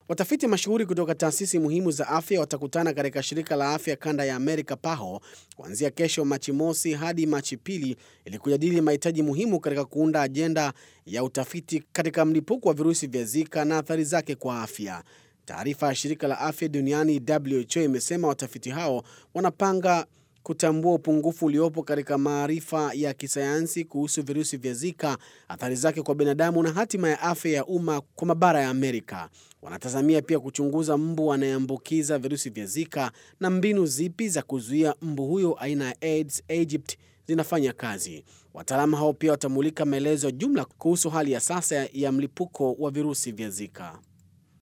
Watafiti mashuhuri kutoka taasisi muhimu za afya watakutana katika shirika la afya kanda ya Amerika PAHO kuanzia kesho Machi mosi hadi Machi pili ili kujadili mahitaji muhimu katika kuunda ajenda ya utafiti katika mlipuko wa virusi vya Zika na athari zake kwa afya. Taarifa ya shirika la afya duniani WHO imesema watafiti hao wanapanga kutambua upungufu uliopo katika maarifa ya kisayansi kuhusu virusi vya Zika, athari zake kwa binadamu na hatima ya afya ya umma kwa mabara ya Amerika. Wanatazamia pia kuchunguza mbu anayeambukiza virusi vya Zika na mbinu zipi za kuzuia mbu huyo aina ya Aedes aegypti zinafanya kazi. Wataalamu hao pia watamulika maelezo ya jumla kuhusu hali ya sasa ya mlipuko wa virusi vya Zika.